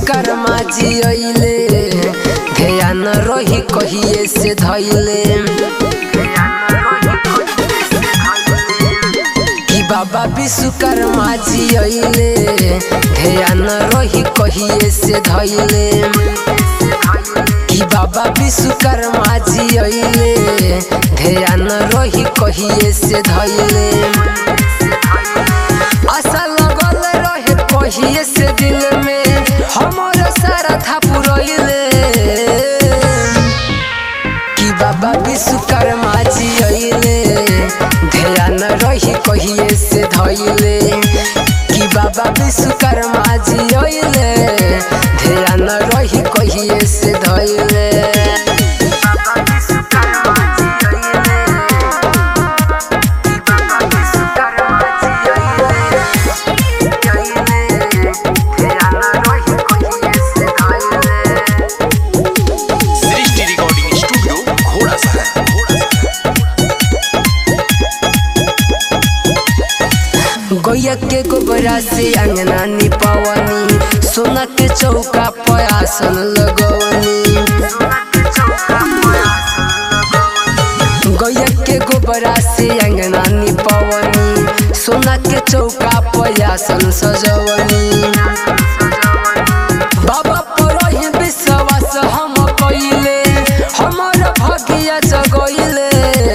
विश्वकर्मा जी अइले ध्यान रही कहिए से धैले कि बाबा विश्वकर्मा जी अइले ध्यान रही कहिए से धैले कि बाबा विश्वकर्मा जी अइले ध्यान रही कहिए से धैले आशा लगल रहे कहिए से दिल में हमर सारा था पुरैले कि बाबा विश्वकर्मा जी अइले ध्यान रही कहिए से धैले कि बाबा विश्वकर्मा जी अइले ध्यान रही कहिए से धैले सृष्टि रिकॉर्डिंग स्टूडियो घोड़ा सा गैया के गोबरा से अंगना निपवनी सोना के चौका पर आसन लगवनी गैया के गोबरा से अंगना निपवनी सोना के चौका पर आसन सजवनी बाबा पर ही विश्वास हम कइले हमर भाग्य जगइले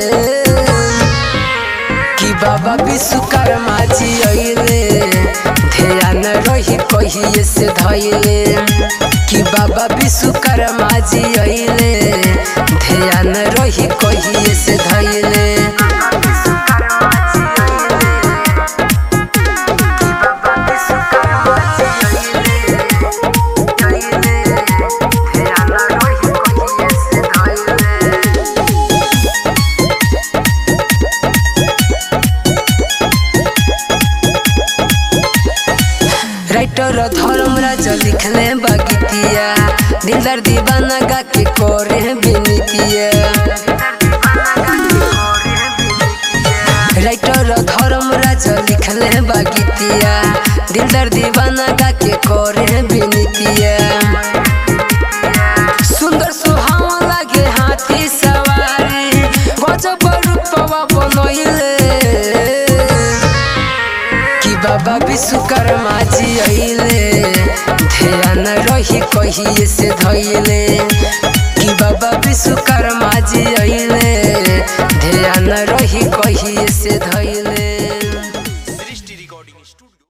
कि बाबा विश्वकर्मा जी अइले ध्यान रही कहिए से धैले कि बाबा विश्वकर्मा जी अइले ध्यान रही कहिए से धैले राइटर धर्मराज लिखले बगितिया दिलदार दीवाना गा के करे बिनतिया राइटर धर्मराज लिखले बगितिया दिलदार दीवाना गा के करे बिनतिया सुंदर सुहावा लागे हाथी सवारी गजब रूपवा बनैले कि बाबा विश्वकर्मा जी अइले ध्यान रही कहिए से धैले कि बाबा विश्वकर्मा जी अइले